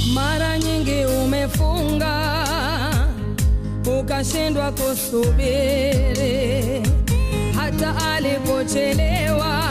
Mara nyingi umefunga ukashindwa kusubiri, hata alipochelewa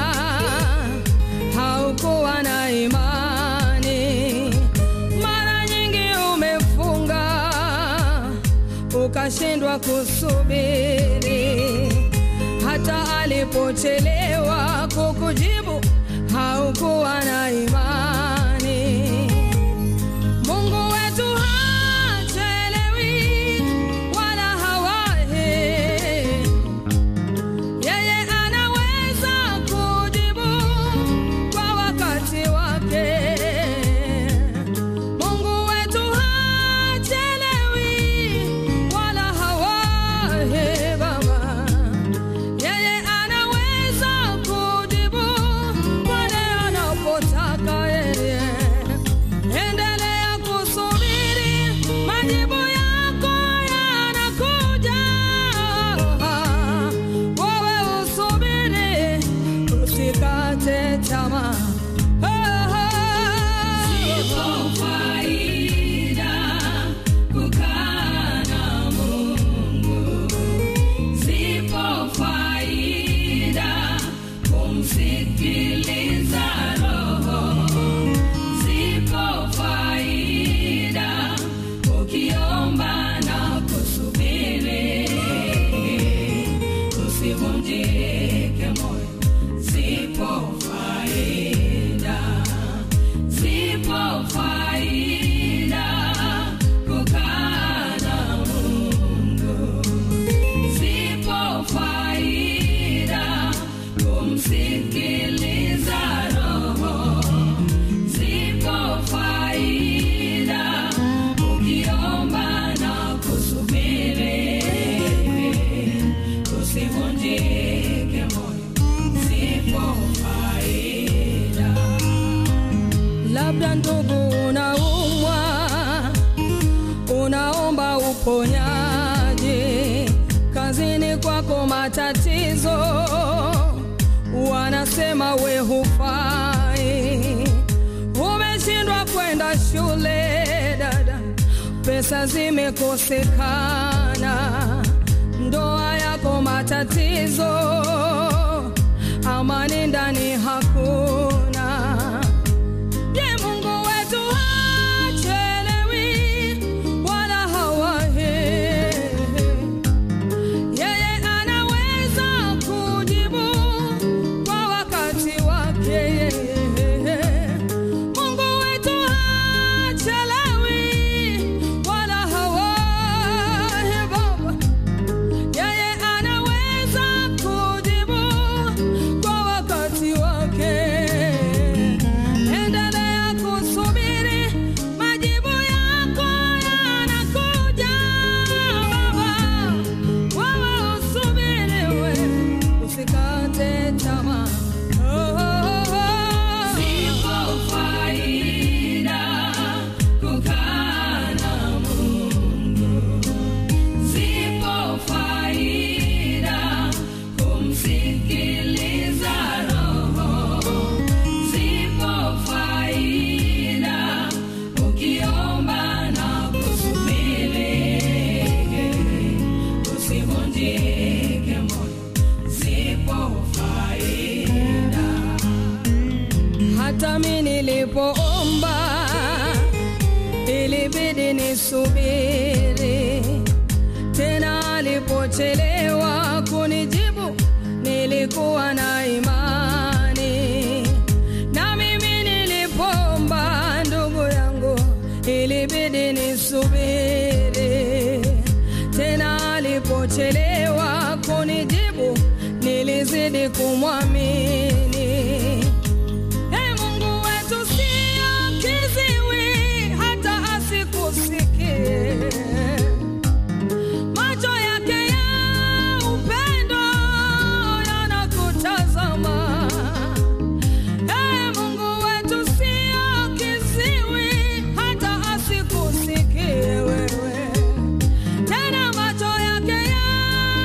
haukuwa na imani. Mara nyingi umefunga ukashindwa kusubiri, hata alipochelewa kukujibu haukuwa na imani. Mungu wetu hachelewi wala hawahi, yeye anaweza kujibu kwa wakati wake. Mungu wetu hachelewi wala hawahi, Baba, yeye anaweza kujibu pale anapotaka yeye. Endelea kusubiri, majibu yako yanakuja. Wewe usubiri, usikate tamaa. Zipo faida kukaa na Mungu, zipo faida kumsikiliza Roho, zipo faida ukiomba na kusubiri, usivunjike moyo, zipo faida zipo faida kukaa na Mungu, zipo faida kumsikiliza Roho, zipo faida ukiomba na kusubiri, usivunjike moyo, zipo faida Labda ndugu, unaumwa, unaomba uponyaji, kazini kwako matatizo, wanasema we hufai, umeshindwa kwenda shule dada, pesa zimekosekana, ndoa yako matatizo, amani ndani hakuna. Je, Mungu wetu hachelewi wala hawahi. Yeye anaweza kujibu kwa wakati wake. Mungu wetu hachelewi wala hawahi, Baba. Yeye anaweza kujibu kwa wakati wake. Endelea kusubiri, majibu yako yanakuja, Baba. Wewe usubiri, we usikate tamaa. Oh, oh, oh. Zipo faida kukaa na Mungu, zipo faida kumsikiliza Roho, zipo faida ukiomba na kusubiri, usivunjike moyo, zipo faida Hata mi nilipoomba ilibidi nisubiri, tena alipochelewa kunijibu nilikuwa na imani, na mimi nilipoomba ndugu yangu ilibidi nisubiri, tena alipochelewa kunijibu nilizidi kumwamini. Ee Mungu wetu sio kiziwi hata asikusikie. Macho yake ya upendo yanakutazama. Ee Mungu wetu sio kiziwi hata asikusikie wewe. Tena macho yake ya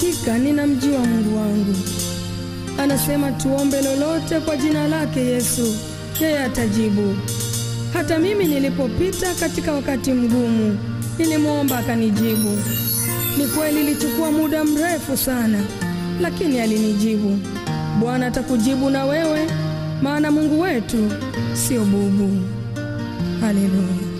hakika ninamjua Mungu wangu. Anasema tuombe lolote kwa jina lake Yesu, yeye atajibu. Hata mimi nilipopita katika wakati mgumu, nilimwomba akanijibu. Ni kweli ilichukua muda mrefu sana, lakini alinijibu. Bwana atakujibu na wewe, maana Mungu wetu sio bubu. Haleluya.